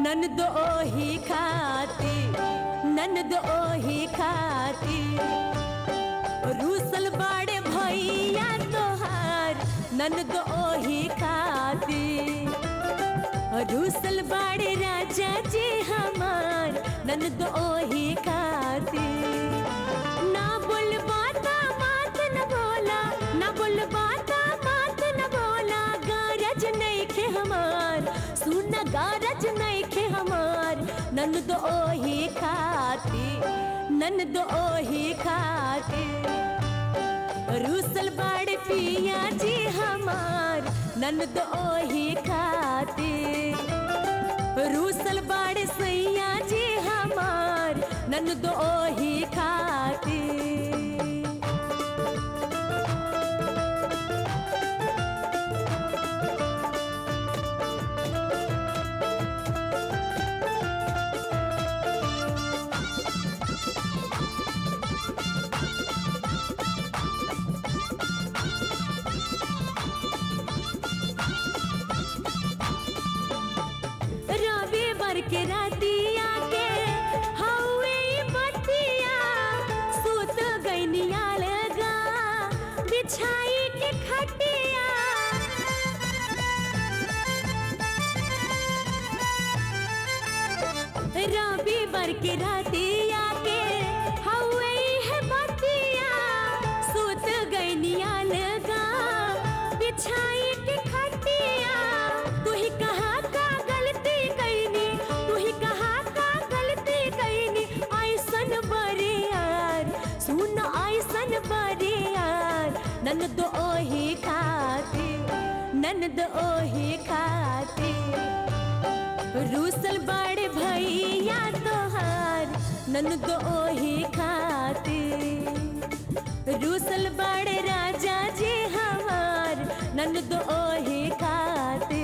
ननद ओही खाती ननद ओही खाती रूसल बाड़े भैया तोहार ननद ओही खाती रूसल बाड़े राजा जी हमार ननद ओही खाती ना बोल बाता बात न बोला ना बोल बाता बात न बोला गारज नहीं खे हमार सुन गारज नहीं खे हमार ननद ओही खाती ननद ओही खाती रूसल बाड़ पिया जी हमार ननद ओही खाती रूसल बाड़ सैया जी हमार ननद ओही खाती रविवार के रातिया के हवे बतिया सुत गईनिया लगा बिछाई के खटिया रविवार के रातिया के हवे है बतिया सुत गईनिया लगा बिछाई के खटिया तू ही कहा का गलती कैनी तू ही कहा का गलती कैनी ऐसन बरे यार सुन ऐसन बरे यार ननद ओही खाती ननद ओही खाती रूसल बड़े भैया तोहार ननद ओही खाती रूसल बड़े राजा जी हमार ननद ओही खाती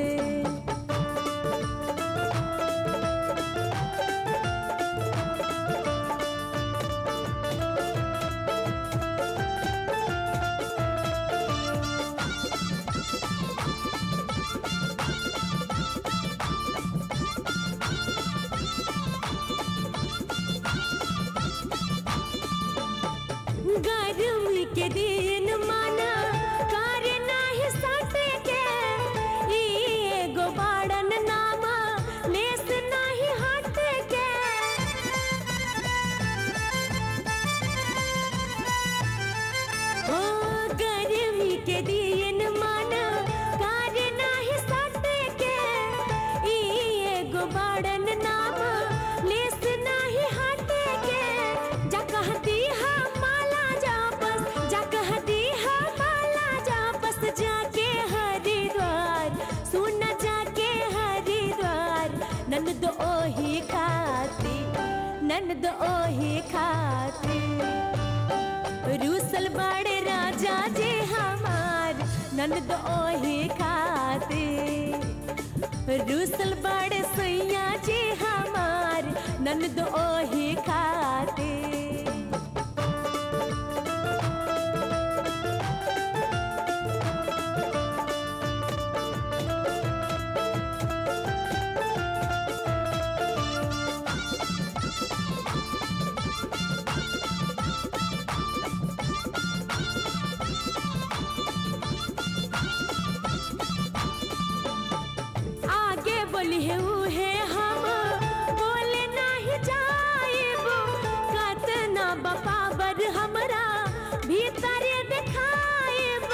गर्मी के दिन माना कार नाही सटे के ई एगो बाड़न नामा लेस नाही हट के ओ गर्मी के दिन माना कार नाही सटे के ई एगो बाड़न नामा लेस नाही हट के जा कहती हा माला जा बस जा कहती हा माला जा बस जाके हरिद्वार सुन जाके हरिद्वार ननद ओही खाती ननद ओही खाती रूसल बड़े राजा जी हमार ननद ओही खाती रूसल बड़े सैया जी हमार ननद ओही खाती आगे बोली है उहे हम बोले नहीं जाइब कतना बपाबर हमरा भीतर देखाइब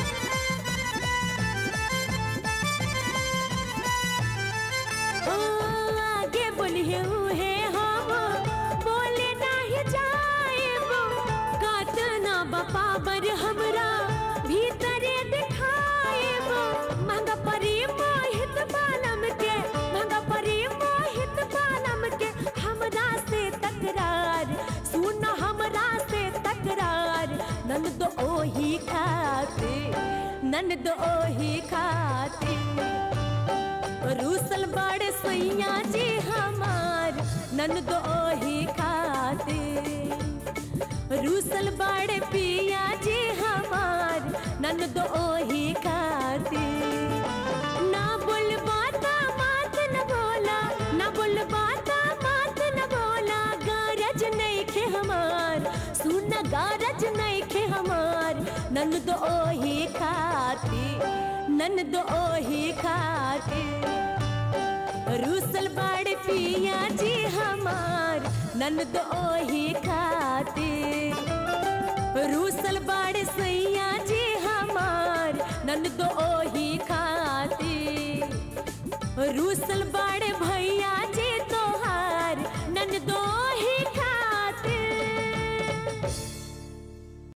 ओ, आगे बोली है उहे हम बोले नहीं जाइब कतना बपाबर हमरा भीतर देखाइब महंगा परी मोहित बालम के महंगा परी मोहित बालम के हमरा से तकरार सुन हमरा से तकरार ननद ओही खाते ननद ओही खाते रूसल बड़े सैया जी हमार ननद ओही खाते रूसल बड़े पिया जी हमार ननद ओही खाती ना बोल बाता बात न बोला गारज नइखे हमार ननद ओही खाती ननद ओही खाती रूसल बाड़ पिया जी हमार ननद ओही खाती रूसल बाड़ सैया जी हमार ननद ओही खाती रूसल बाड़